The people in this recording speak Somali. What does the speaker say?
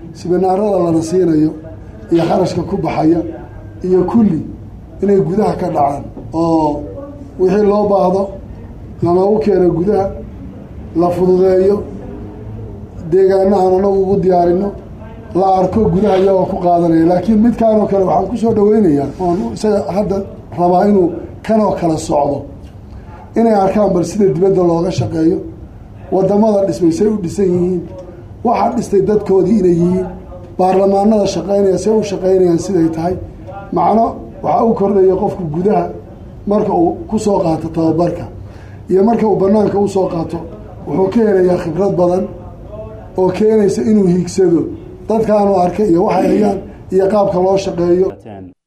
sibinaarada lana siinayo iyo kharashka ku baxaya iyo kulli inay gudaha ka dhacaan oo wixii loo baahdo lanoogu keeno gudaha la fududeeyo deegaanahan anagu ugu diyaarino la arko gudaha iyagoo ku qaadanaya laakiin midkaanoo kale waxaan kusoo dhaweynayaa oon isaga hadda rabaa inuu kanoo kala socdo inay arkaan bal sida dibadda looga shaqeeyo wadamada dhismay say u dhisan yihiin waxaa dhistay dadkoodii inay yihiin baarlamaanada shaqaynaya say u shaqaynayaan siday tahay macno waxaa u kordhaya qofku gudaha marka uu ku soo qaato tababarka iyo marka uu banaanka usoo qaato wuxuu ka helayaa khibrad badan oo keenaysa inuu hiigsado dadkaanu arkay iyo waxay hayaan iyo qaabka loo shaqeeyo